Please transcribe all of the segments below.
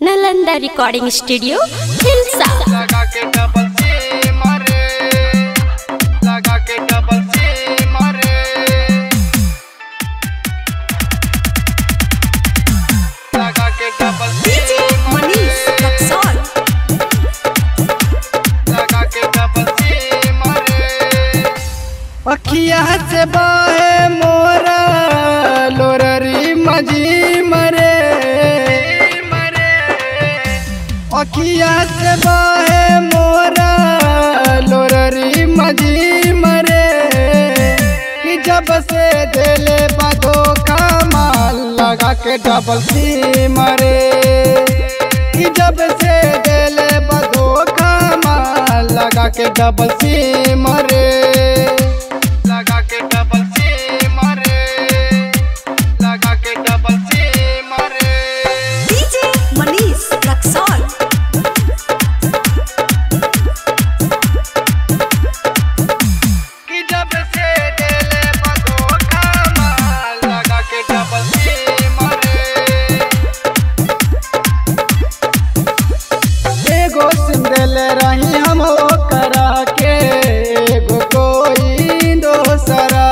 Nalanda recording studio Hilsa लगा के double C मारे लगा के डबल सी मारे लगा के डबल सी मनीष रक्सौल लगा के डबल सी मारे अखिया से बाहे मोरा लोररी मजी मरे मरे अखिया से बाहे मोरा लोररी मजी मरे कि जब से दिले बधो माल लगा के डबल सी मरे कि जब से दिले बधो माल लगा के डबल सी मरे लगा के डबल सी मरे लगा के डबल सी मरे डीजे मनीष रक्सौल कि जब से दिले बधो माल लगा के डबल सी मरे एगो सिंदल रही हम करा के एगो कोई दोसरा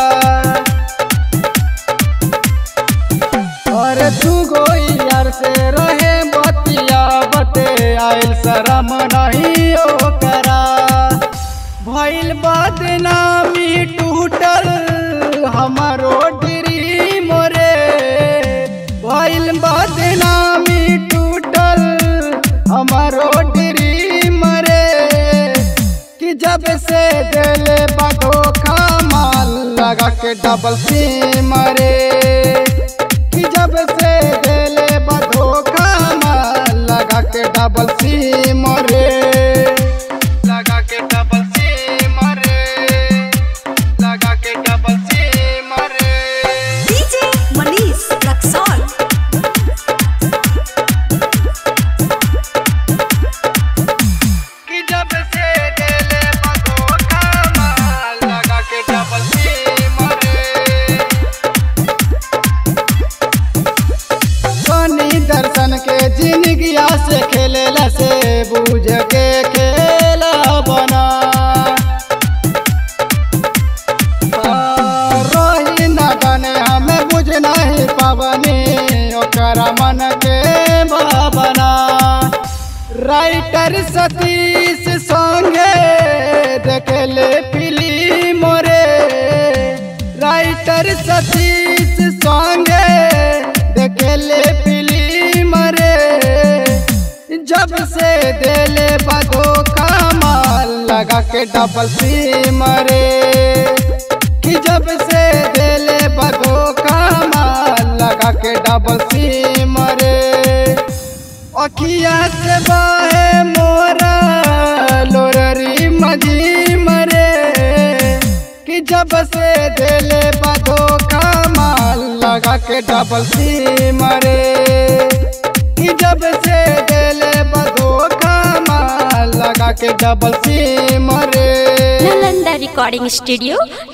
और तू गोई यार से रहे बतिया बते आयल शरम नहीं ओ करा भइल बदनामी टूटल हमारो ड्री मोरे भइल बदनामी टूटल हमारो ड्री मरे कि जब से दिले बधो माल लगा के डबल सी मरे कि जब से दिले बधो माल लगा के डबल सी मरे लगा के डबल सी मरे लगा के डबल सी मरे डीजे मनीष रक्सौल कि जब से दिले बधो माल लगा के डबल सी मरे सोनी दर्शन के जिंदगिया से खेलेला से बूझ के खेला बना रोही न बने हमें बुझ नहीं पावनी ओकरा मन के भावना राइटर सतीश संगे देखले फिल्म रे राइटर सतीश संगे देखले फिल्म रे जब से दिले बधो माल लगा के डबल सी मरे कि जब से दिले बधो माल लगा के डबल सी मरे अखिया से बाहे मोरा लोररी मजी मरे कि जब से दिले बधो माल लगा के डबल सी मरे कि जब से दिले बधो माल लगा के डबल सी मरे नालंदा रिकॉर्डिंग स्टूडियो